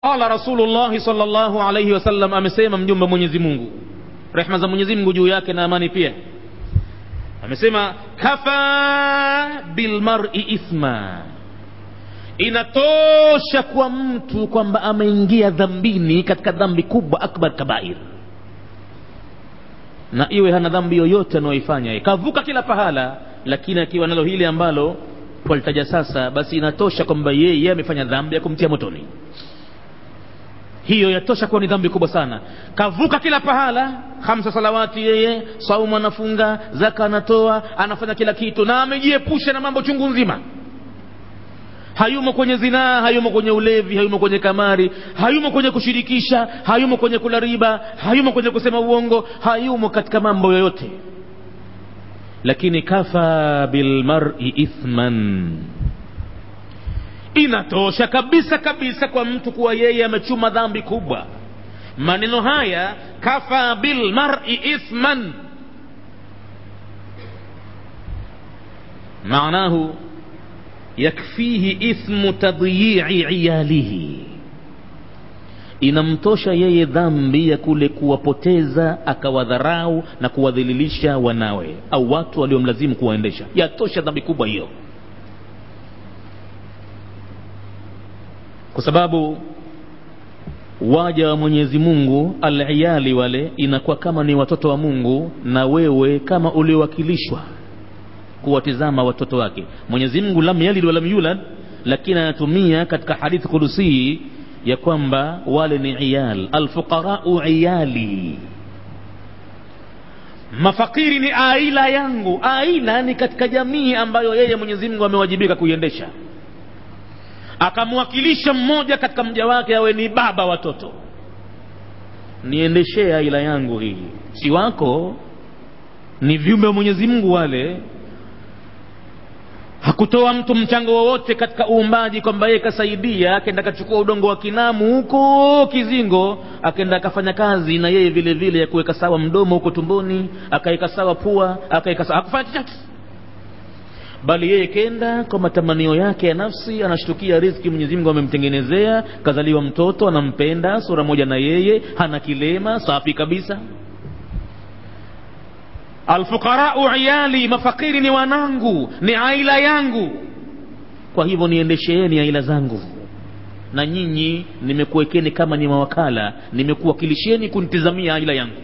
qala rasulullahi salllahu alaihi wasallam amesema mjumbe wa mwenyezi mungu rehma za mwenyezi mungu juu yake na amani pia amesema kafa bilmari ithma inatosha kwa mtu kwamba ameingia dhambini katika dhambi kubwa akbar kabair na iwe hana dhambi yoyote anayoifanya kavuka kila pahala lakini akiwa nalo hili ambalo twalitaja sasa basi inatosha kwamba yeye amefanya dhambi ya kumtia motoni hiyo yatosha kuwa ni dhambi kubwa sana kavuka kila pahala hamsa salawati yeye saumu anafunga zaka anatoa anafanya kila kitu na amejiepusha na mambo chungu nzima hayumo kwenye zinaa hayumo kwenye ulevi hayumo kwenye kamari hayumo kwenye kushirikisha hayumo kwenye kula riba hayumo kwenye kusema uongo hayumo katika mambo yoyote lakini kafa bilmari ithman inatosha kabisa kabisa kwa mtu kuwa yeye amechuma dhambi kubwa maneno haya kafa bilmari ithman maanahu yakfihi ithmu tadyi'i iyalihi inamtosha yeye dhambi ya kule kuwapoteza akawadharau na kuwadhililisha wanawe au watu waliomlazimu kuwaendesha yatosha dhambi kubwa hiyo kwa sababu waja wa mwenyezi mungu aliyali wale inakuwa kama ni watoto wa mungu na wewe kama uliowakilishwa kuwatizama watoto wake mwenyezi mungu lam yalid walam yulad lakini anatumia katika hadithi kudusii ya kwamba wale ni iyal alfuqarau iyali mafakiri ni aila yangu aila ni katika jamii ambayo yeye mwenyezi mungu amewajibika kuiendesha akamwakilisha mmoja katika mja wake awe ni baba watoto niendeshee aila yangu hii si wako ni viumbe wa mwenyezi mungu wale hakutoa mtu mchango wowote katika uumbaji kwamba yeye kasaidia akenda akachukua udongo wa kinamu huko kizingo akenda akafanya kazi na yeye vile vile ya kuweka sawa mdomo huko tumboni akaweka sawa pua akaweka sawa hakufanya chochote bali yeye kenda kwa matamanio yake ya nafsi anashtukia riziki mwenyezi mungu amemtengenezea kazaliwa mtoto anampenda sura moja na yeye hana kilema safi kabisa alfuqarau iyali mafakiri ni wanangu ni aila yangu kwa hivyo niendesheeni aila zangu na nyinyi nimekuwekeni kama ni mawakala nimekuwakilisheni kunitizamia aila yangu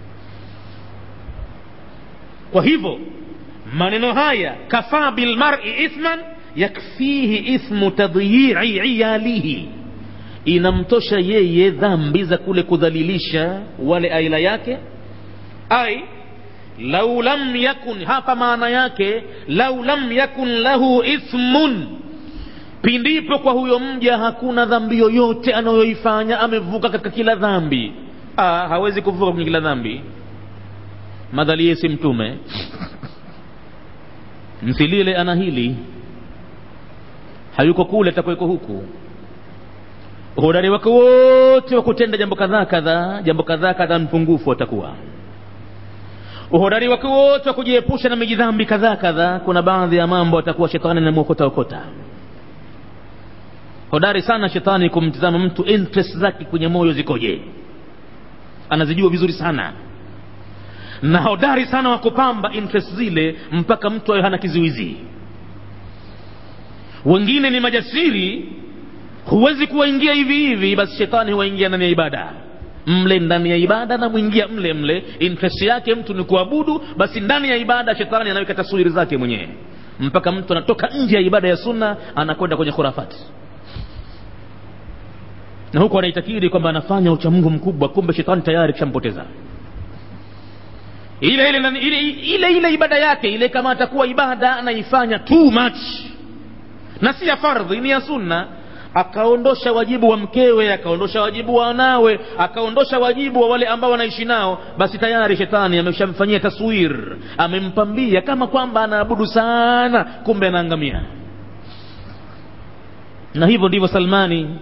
kwa hivyo maneno haya kafaa bilmari ithman yakfihi ithmu tadyi'i iyalihi inamtosha yeye dhambi za kule kudhalilisha wale aila yake ai lau lam yakun hapa maana yake lau lam yakun lahu ithmun pindipo kwa huyo mja hakuna dhambi yoyote anayoifanya amevuka katika kila dhambi ah, hawezi kuvuka kwenye kila dhambi madhali yeye si mtume msilile ana hili hayuko kule atakuweko huku uhodari wake wote wa kutenda jambo kadhaa kadhaa jambo kadhaa kadhaa mpungufu atakuwa uhodari wake wote wa kujiepusha na mijidhambi kadhaa kadhaa kuna baadhi ya mambo atakuwa shetani namwokota okota hodari sana shetani kumtizama mtu interest zake kwenye moyo zikoje anazijua vizuri sana na hodari sana wa kupamba interest zile mpaka mtu awe hana kizuizi wengine ni majasiri huwezi kuwaingia hivi hivi basi shetani huwaingia ndani ya ibada mle ndani ya ibada na mwingia mle mle interest yake mtu ni kuabudu basi ndani ya ibada shetani anaweka taswiri zake mwenyewe mpaka mtu anatoka nje ya ibada ya sunna anakwenda kwenye khurafati na huku anaitakiri kwamba anafanya uchamungu mkubwa kumbe shetani tayari kishampoteza ile ile, ile ile ile ibada yake ile kama atakuwa ibada anaifanya too much na si ya fardhi ni ya sunna akaondosha wajibu wa mkewe akaondosha wajibu wa wanawe akaondosha wajibu wa wale ambao wanaishi nao basi tayari shetani ameshamfanyia taswir amempambia kama kwamba anaabudu sana kumbe anaangamia na hivyo ndivyo salmani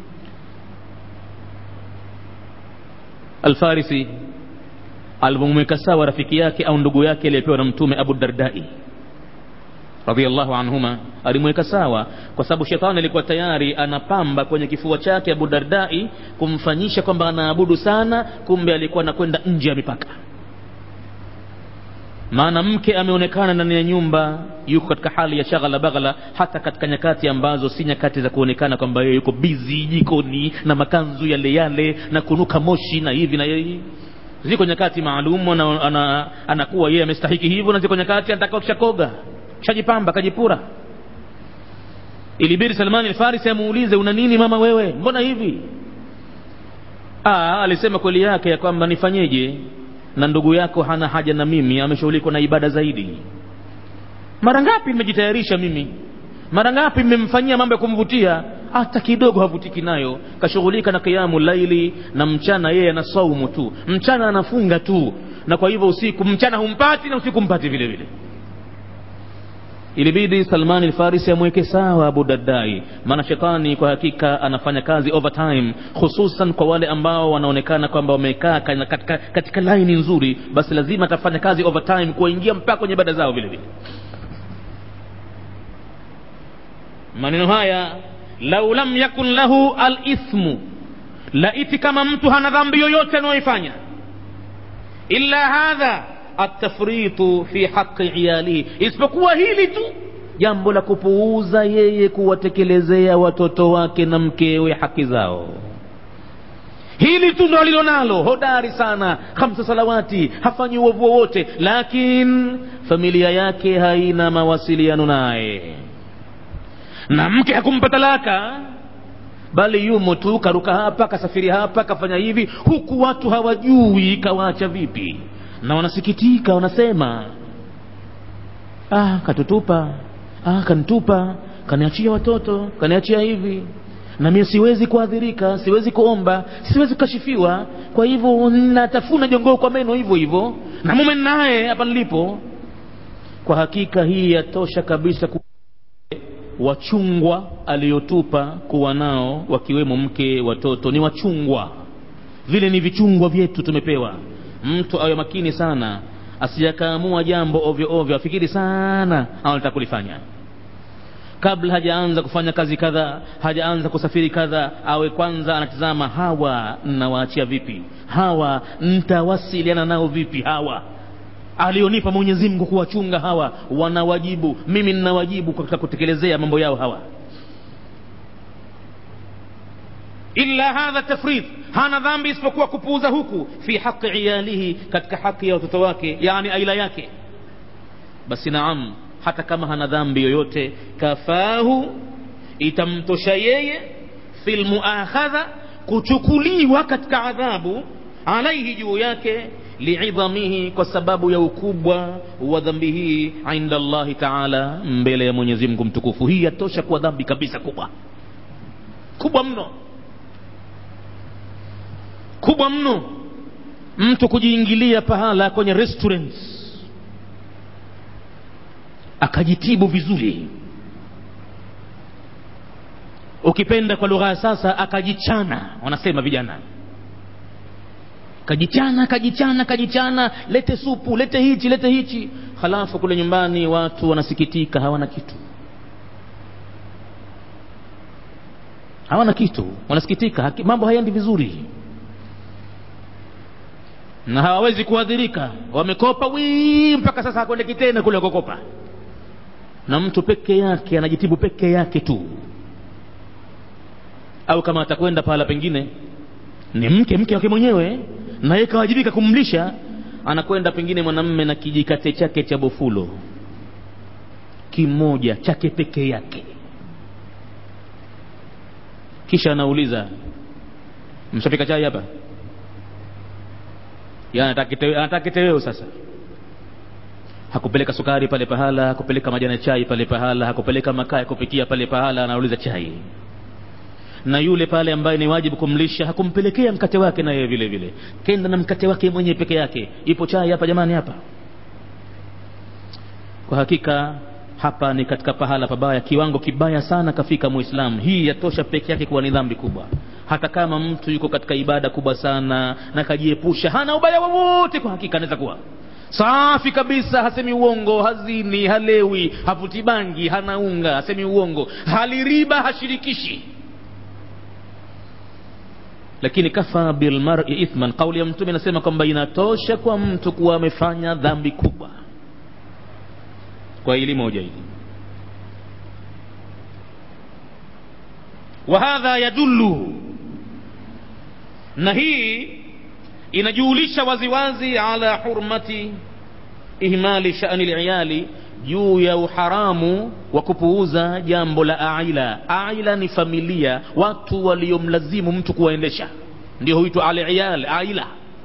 alfarisi alivyomweka sawa rafiki yake au ndugu yake aliyepewa na mtume abu dardai radhiallahu anhuma alimweka sawa kwa sababu shetani alikuwa tayari anapamba kwenye kifua chake abu dardai kumfanyisha kwamba anaabudu sana kumbe alikuwa anakwenda nje ya mipaka maana mke ameonekana ndani ya nyumba yuko katika hali ya shaghala baghala hata katika nyakati ambazo si nyakati za kuonekana kwamba yeye yuko bizi jikoni na makanzu yale yale na kunuka moshi na hivi na hivi ziko nyakati maalum anakuwa ana, ana yeye amestahiki hivyo na ziko nyakati anataka kishakoga kishajipamba kajipura ilibidi salmani alfarisi amuulize una nini mama wewe mbona hivi Aa, alisema kweli yake ya kwamba nifanyeje na ndugu yako hana haja na mimi ameshughulikwa na ibada zaidi mara ngapi nimejitayarisha mimi mara ngapi mmemfanyia mambo ya kumvutia hata kidogo havutiki nayo kashughulika na kiamu laili na mchana yeye ana saumu tu mchana anafunga tu na kwa hivyo usiku mchana humpati na usiku mpati vile vile ilibidi salmani alfarisi amweke sawa abu daddai maana shetani kwa hakika anafanya kazi overtime hususan kwa wale ambao wanaonekana kwamba wamekaa katika, katika laini nzuri basi lazima atafanya kazi overtime kuwaingia mpaka kwenye ibada zao vile vile maneno haya lau lam yakun lahu alithmu laiti kama mtu hana dhambi yoyote anayoifanya illa hadha atafritu fi haqi iyalihi isipokuwa hili tu jambo la kupuuza yeye kuwatekelezea watoto wake na mkewe haki zao hili tu ndo alilonalo hodari sana hamsa salawati hafanyi uovu wowote lakini familia yake haina mawasiliano naye na mke hakumpa talaka bali yumo tu karuka hapa kasafiri hapa kafanya hivi huku watu hawajui kawaacha vipi na wanasikitika wanasema ah katutupa ah kanitupa kaniachia watoto kaniachia hivi na mimi siwezi kuadhirika siwezi kuomba siwezi kukashifiwa kwa hivyo natafuna jongoo kwa meno hivyo hivyo na mume naye hapa nilipo kwa hakika hii yatosha kabisa ku wachungwa aliyotupa kuwa nao wakiwemo mke watoto ni wachungwa vile ni vichungwa vyetu tumepewa mtu awe makini sana asijakaamua jambo ovyo ovyo afikiri sana anataka kulifanya kabla hajaanza kufanya kazi kadha hajaanza kusafiri kadha awe kwanza anatizama hawa nnawaachia vipi hawa ntawasiliana nao vipi hawa alionipa mwenyezi mungu kuwachunga hawa wanawajibu mimi ninawajibu katika kutekelezea mambo yao hawa illa hadha tafrid hana dhambi isipokuwa kupuuza huku fi haqi iyalihi katika haki ya watoto wake yani aila yake basi naam hata kama hana dhambi yoyote kafahu itamtosha yeye fi lmuakhadha kuchukuliwa katika adhabu alaihi juu yake liidhamihi kwa sababu ya ukubwa wa dhambi hii inda allahi taala mbele ya mwenyezi mungu mtukufu hii yatosha kuwa dhambi kabisa kubwa kubwa mno kubwa mno mtu kujiingilia pahala kwenye restaurants akajitibu vizuri ukipenda kwa lugha ya sasa akajichana wanasema vijana kajichana kajichana kajichana lete supu lete hichi lete hichi halafu kule nyumbani watu wanasikitika hawana kitu hawana kitu wanasikitika haki, mambo hayaendi vizuri na hawawezi kuadhirika wamekopa wii mpaka sasa hakwendeki tena kule kukopa na mtu peke yake anajitibu peke yake tu au kama atakwenda pahala pengine ni mke mke wake mwenyewe na yeye kawajibika kumlisha anakwenda pengine mwanamme na kijikate chake cha bofulo kimoja chake peke yake kisha anauliza mshapika chai hapa anataka kiteweo sasa hakupeleka sukari pale pahala hakupeleka majani chai pale pahala hakupeleka makaa ya kupikia pale pahala anauliza chai na yule pale ambaye ni wajibu kumlisha hakumpelekea mkate wake na yeye vile vile kenda na mkate wake mwenyewe peke yake ipo chai hapa jamani hapa kwa hakika hapa ni katika pahala pabaya kiwango kibaya sana kafika muislamu hii yatosha peke yake kuwa ni dhambi kubwa hata kama mtu yuko katika ibada kubwa sana na kajiepusha hana ubaya wowote kwa hakika anaweza kuwa safi kabisa hasemi uongo hazini halewi havuti bangi hana unga hasemi uongo haliriba hashirikishi lakini kafa bilmari ithman kauli ya mtume inasema kwamba inatosha kwa mtu kuwa amefanya dhambi kubwa kwa hili moja hili wahadha yadullu na hii inajulisha waziwazi ala hurmati ihmali shani liyali juu ya uharamu wa kupuuza jambo la aila aila ni familia watu waliomlazimu mtu kuwaendesha ndio huitwa aliyal aila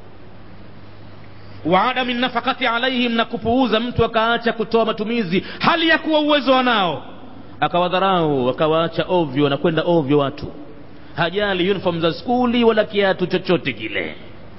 wa adami nafakati alaihim na kupuuza mtu akaacha kutoa matumizi hali ya kuwa uwezo wanao akawadharau akawaacha ovyo na kwenda ovyo watu hajali uniform za skuli wala kiatu chochote kile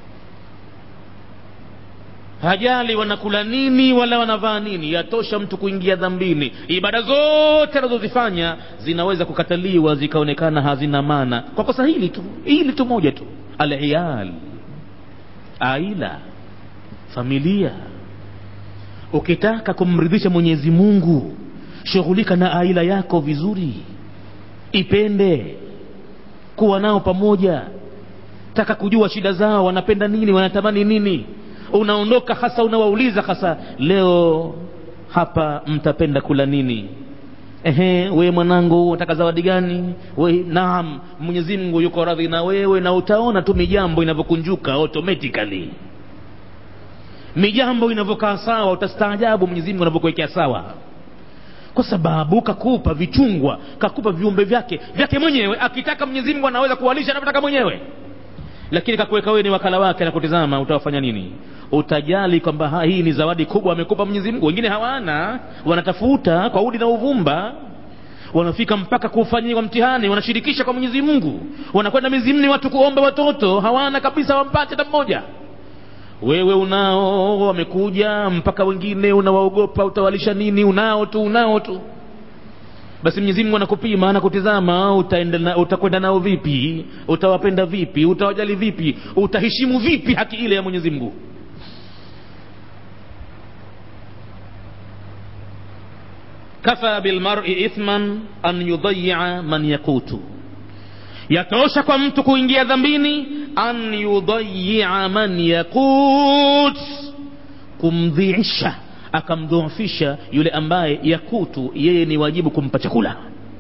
hajali wanakula nini wala wanavaa nini yatosha mtu kuingia dhambini ibada zote anazozifanya zinaweza kukataliwa zikaonekana hazina maana kwa kosa hili tu hili tu moja tu aliyal aila familia ukitaka kumridhisha mwenyezi mungu shughulika na aila yako vizuri ipende kuwa nao pamoja taka kujua shida zao wanapenda nini wanatamani nini unaondoka hasa unawauliza hasa leo hapa mtapenda kula nini ehe we mwanangu unataka zawadi gani we naam mwenyezi mungu yuko radhi na wewe na utaona tu mijambo inavyokunjuka automatically mijambo inavyokaa sawa utastaajabu mwenyezi mungu anavyokuwekea sawa kwa sababu kakupa vichungwa kakupa viumbe vyake vyake mwenyewe akitaka mwenyezi mungu anaweza kuwalisha anavyotaka mwenyewe lakini kakuweka wewe ni wakala wake na kutizama utawafanya nini utajali kwamba hii ni zawadi kubwa amekupa mwenyezi mungu wengine hawana wanatafuta kwa udi na uvumba wanafika mpaka kufanyiwa mtihani wanashirikisha kwa mwenyezi mungu wanakwenda mizimni watu kuomba watoto hawana kabisa wampate hata mmoja wewe unao wamekuja mpaka wengine unawaogopa utawalisha nini unao tu unao tu basi mwenyezi mungu anakupima anakutizama utaenda utakwenda nao vipi utawapenda vipi utawajali vipi utaheshimu vipi haki ile ya mwenyezi mungu kafa bilmari ithman an yudayia man yakutu yatosha kwa mtu kuingia dhambini an yudayia man yakut kumdhiisha akamdhoofisha yule ambaye yakutu yeye ni wajibu kumpa chakula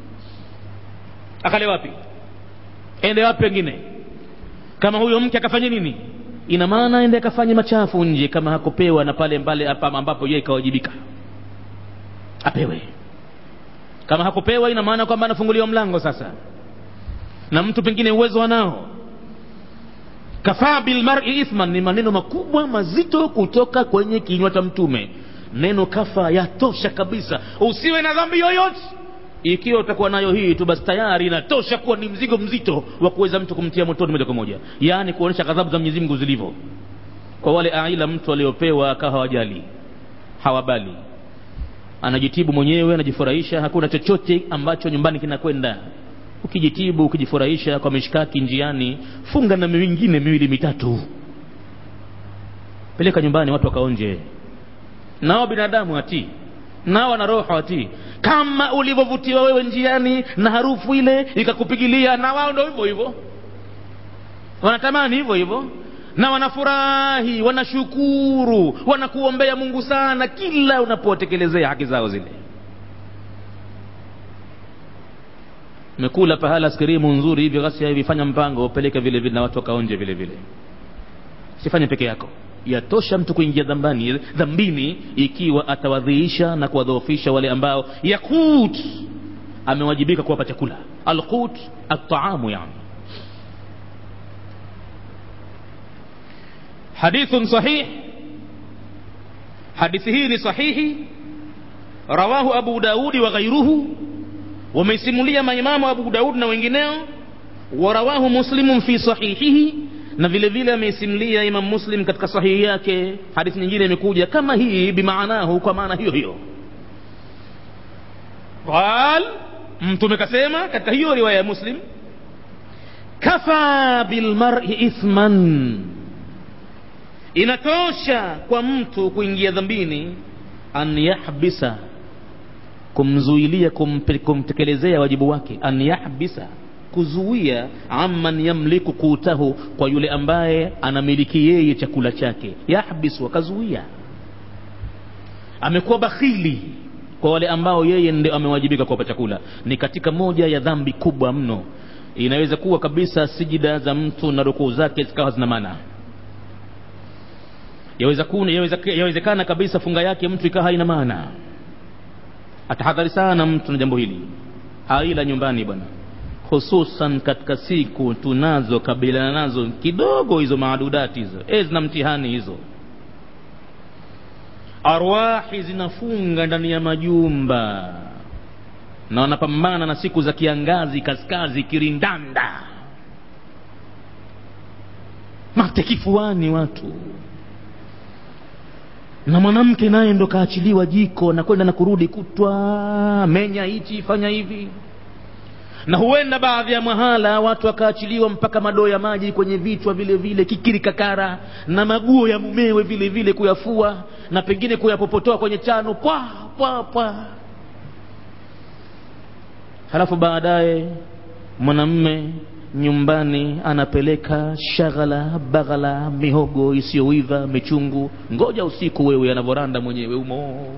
akale wapi ende wapi wengine kama huyo mke akafanya nini ina maana ende akafanye machafu nje kama hakupewa na pale mbale ambapo yeye ikawajibika apewe kama hakupewa ina maana kwamba anafunguliwa mlango sasa na mtu pengine uwezo anao kafaa bilmari ithman ni maneno makubwa mazito kutoka kwenye kinywa cha mtume neno kafa yatosha kabisa usiwe na dhambi yoyote ikiwa utakuwa nayo hii tu basi tayari inatosha kuwa ni mzigo mzito wa kuweza mtu kumtia motoni moja kwa moja yaani kuonyesha ghadhabu za mwenyezi mungu zilivyo kwa wale aila mtu aliopewa akawa hawajali hawabali anajitibu mwenyewe anajifurahisha hakuna chochote ambacho nyumbani kinakwenda ukijitibu ukijifurahisha kwa mishkaki njiani funga na mingine miwili mitatu peleka nyumbani watu wakaonje nao binadamu hatii nao wana roho hatii kama ulivyovutiwa wewe njiani na harufu ile ikakupigilia na wao ndo hivyo hivyo wanatamani hivyo hivyo na wanafurahi wanashukuru wanakuombea mungu sana kila unapotekelezea haki zao zile umekula pahala skirimu nzuri hivyo ghasia hivi fanya mpango upeleke vile vile na watu wakaonje vile vile sifanye peke yako yatosha mtu kuingia dhambani dhambini ikiwa atawadhiisha na kuwadhoofisha wale ambao yakut amewajibika kuwapa chakula alqut ataamu yani hadithun sahih hadithi hii ni sahihi rawahu abu daudi wa ghairuhu wameisimulia maimamu abu daud na wengineo warawahu muslimun fi sahihihi na vile vile ameisimulia imam muslim katika sahihi yake hadithi nyingine imekuja kama hii bimaanahu kwa maana hiyo hiyo qal mtume kasema katika hiyo riwaya ya muslim kafa bilmari ithman inatosha kwa mtu kuingia dhambini an yahbisa kumzuilia kumpe- kumtekelezea wajibu wake an yahbisa kuzuia amman yamliku kutahu kwa yule ambaye anamiliki yeye chakula chake yahbisu akazuia amekuwa bakhili kwa wale ambao yeye ndio amewajibika kuwapa chakula ni katika moja ya dhambi kubwa mno inaweza kuwa kabisa sijida za mtu na rukuu zake zikawa zina maana yaweza kuna- yaweza- yawezekana kabisa funga yake mtu ikawa haina maana atahadhari sana mtu na jambo hili aila nyumbani bwana hususan katika siku tunazo kabiliana nazo kidogo hizo maadudati hizo e zina mtihani hizo arwahi zinafunga ndani ya majumba na wanapambana na siku za kiangazi kaskazi kirindanda mate kifuani watu na mwanamke naye ndo kaachiliwa jiko na kwenda na kurudi kutwa menya hichi fanya hivi na huenda baadhi ya mahala watu wakaachiliwa mpaka madoo ya maji kwenye vichwa vile vile kikiri kakara na maguo ya mumewe vile vile kuyafua na pengine kuyapopotoa kwenye chano pwa pwa pwa halafu baadaye mwanamme nyumbani anapeleka shaghala baghala mihogo isiyoiva michungu ngoja usiku wewe anavyoranda mwenyewe umo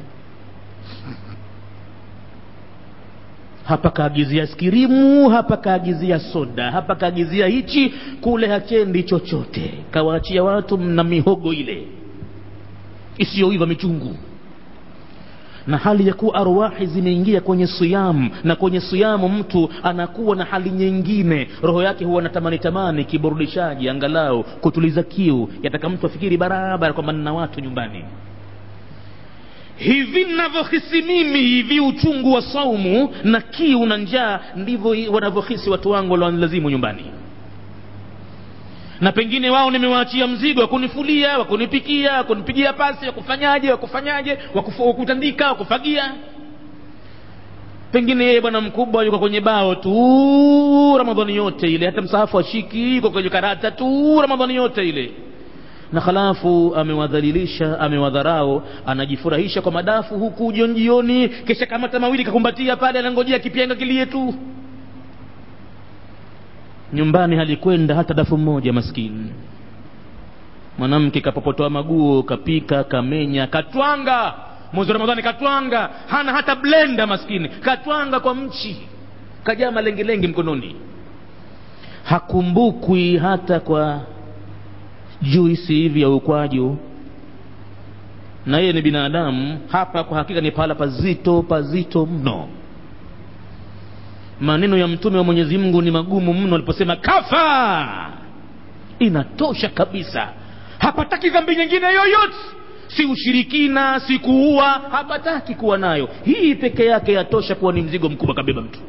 hapa kaagizia skirimu hapa kaagizia soda hapa kaagizia hichi kule hachendi chochote kawaachia watu na mihogo ile isiyoiva michungu na hali ya kuwa arwahi zimeingia kwenye siyamu na kwenye siyamu mtu anakuwa na hali nyingine roho yake huwa natamani tamani kiburudishaji angalau kutuliza kiu yataka mtu afikiri barabara kwamba nina watu nyumbani hivi navyohisi mimi hivi uchungu wa saumu na kiu na njaa ndivyo wanavyohisi watu wangu waliolazimu nyumbani na pengine wao nimewaachia mzigo wa kunifulia wa kunipikia wa kunipigia pasi wa kufanyaje wa kufanyaje wa kufu- wa kutandika wa kufagia pengine yeye bwana mkubwa yuko kwenye bao tu ramadhani yote ile hata msahafu ashiki yuko kwenye karata tu ramadhani yote ile na halafu amewadhalilisha amewadharau anajifurahisha kwa madafu huku jioni jioni kisha kamata mawili kakumbatia pale anangojea kipenga kilie tu nyumbani halikwenda hata dafu mmoja maskini mwanamke kapopotoa maguo kapika kamenya katwanga mwezi wa ramadhani katwanga hana hata blenda maskini katwanga kwa mchi kajaa malengelenge mkononi hakumbukwi hata kwa juisi hivi ya ukwaju na yeye ni binadamu hapa kwa hakika ni pahala pazito pazito mno maneno ya mtume wa mwenyezi mungu ni magumu mno aliposema kafa inatosha kabisa hapataki dhambi nyingine yoyote si ushirikina si kuua hapataki kuwa nayo hii peke yake yatosha kuwa ni mzigo mkubwa kabeba mtu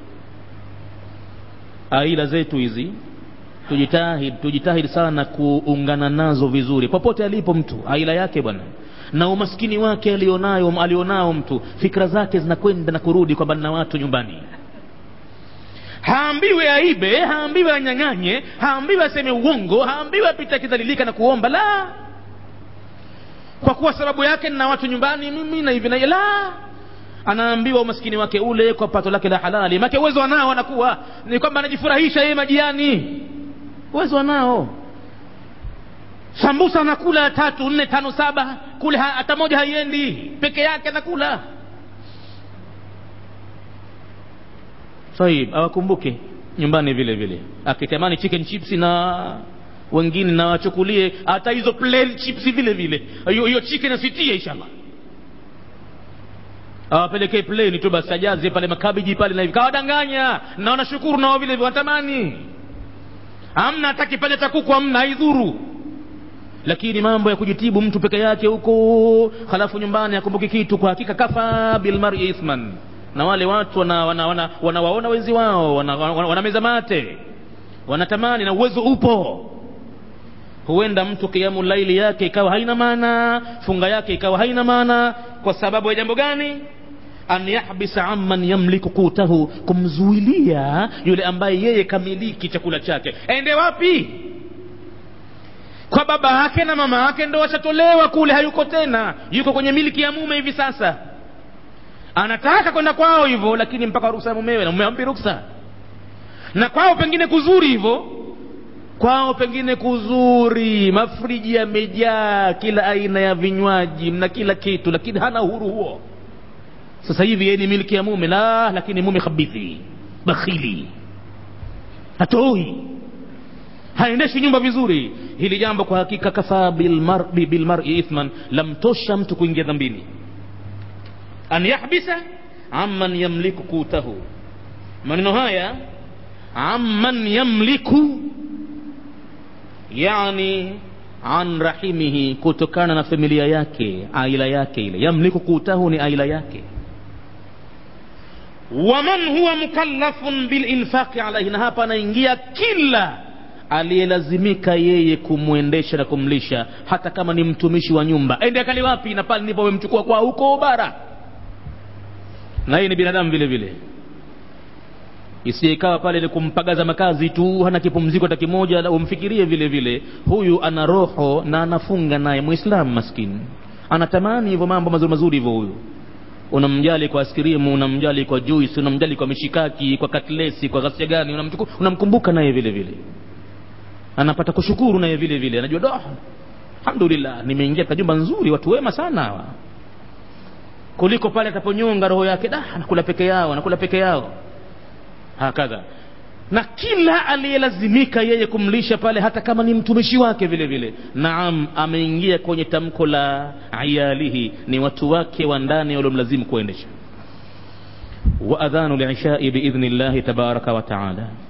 aila zetu hizi tujitahidi tujitahidi sana kuungana nazo vizuri popote alipo mtu aila yake bwana na umaskini wake alionayo alionao mtu fikra zake zinakwenda na kurudi kwamba nina watu nyumbani haambiwe aibe haambiwe anyang'anye haambiwe aseme uongo haambiwe apite akidhalilika na kuomba la kwa kuwa sababu yake nina watu nyumbani mimi na hivi na la anaambiwa umaskini wake ule kwa pato lake la halali make uwezo anao anakuwa ni kwamba anajifurahisha yeye majiani uwezo anao sambusa anakula tatu nne tano saba kule ha- hata moja haiendi peke yake anakula sahib awakumbuke nyumbani vile vile akitamani chicken chips na wengine na wachukulie hata hizo plain chips vile vile hiyo hiyo chicken asitie inshallah awapelekee plain tu basi ajaze pale makabiji pale na hivi kawadanganya na wanashukuru nao vile vile wanatamani amna hata kipande cha kuku amna haidhuru lakini mambo ya kujitibu mtu peke yake huko halafu nyumbani akumbuki kitu kwa hakika kafa bilmari ithman na wale watu wanawaona wana, wana, wana, wana wenzi wao wanameza wana, wana wanameza mate wanatamani na uwezo upo huenda mtu kiamu laili yake ikawa haina maana funga yake ikawa haina maana kwa sababu ya jambo gani an yahbisa amman yamliku kutahu kumzuilia yule ambaye yeye kamiliki chakula chake ende wapi kwa baba yake na mama yake ndo washatolewa kule hayuko tena yuko kwenye miliki ya mume hivi sasa anataka kwenda kwao hivyo lakini mpaka ruksa ya mumewe na mume ampi ruksa na kwao pengine kuzuri hivyo kwao pengine kuzuri mafriji yamejaa kila aina ya vinywaji na kila kitu lakini hana uhuru huo sasa hivi yeye ni miliki ya mume la lakini mume khabithi bakhili hatoi haendeshi nyumba vizuri hili jambo kwa hakika kafaa bilmar'i bilmar'i ithman lamtosha mtu kuingia dhambini an yahbisa amman yamliku kutahu maneno haya amman yamliku yani an rahimihi kutokana na familia yake aila yake ile yamliku kutahu ni aila yake waman huwa mukallafun bilinfaqi alaihi na hapa anaingia kila aliyelazimika yeye kumwendesha na kumlisha hata kama ni mtumishi wa nyumba ende akali wapi na pale ndipo wamemchukua kwa huko bara na yeye ni binadamu vile vile isiikawa pale ni kumpagaza makazi tu hana kipumziko hata kimoja umfikirie vile vile huyu ana roho na anafunga naye muislamu maskini anatamani hivyo mambo mazuri mazuri hivyo huyu unamjali kwa askirimu unamjali kwa juice unamjali kwa mishikaki kwa katlesi kwa ghasia gani unamchuku, unamkumbuka naye vile vile anapata kushukuru naye vile vile anajua do alhamdulillah nimeingia katika jumba nzuri watu wema sana hawa kuliko pale ataponyonga roho yake da anakula peke yao anakula peke yao hakadha na kila aliyelazimika yeye kumlisha pale hata kama ni mtumishi wake vile vile naam ameingia kwenye tamko la ayalihi ni watu wake wa ndani waliomlazimu kuendesha wa adhanu lishai biidhni llahi tabaraka wa taala